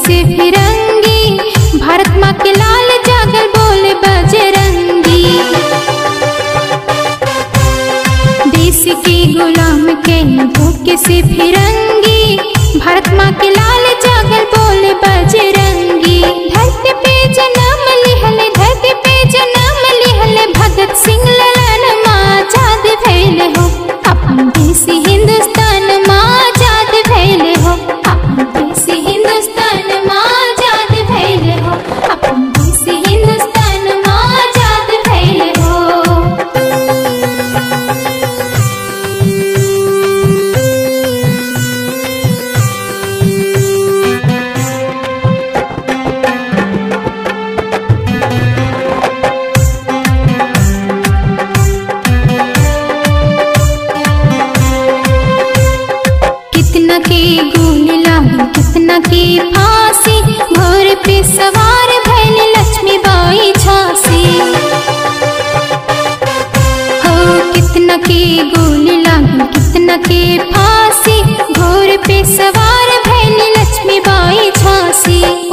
से फिरंगी भारत माँ के लाल जागल बोले बजरंगी देश के गुलाम के भूखे से फिरंगी भारत माँ के लाल जागल बोले बजरंगी धरती पे जन्म लिहले धरती पे जन्म लिहले भगत सिंह ललन माँ आजाद भैले हो अपन देश हिंदुस्तान माँ आजाद भैले हो अपन देश हिंदुस्तान माँ आजाद भैले हो अपन देश हिंदुस्तान माँ आजाद भैले हो कितना के गोली लागी कितना के फांसी घोर पे सवार भैल लक्ष्मी बाई झांसी हो कितना के गोली लागी कितना के फांसी घोर पे सवार भैल लक्ष्मी बाई झांसी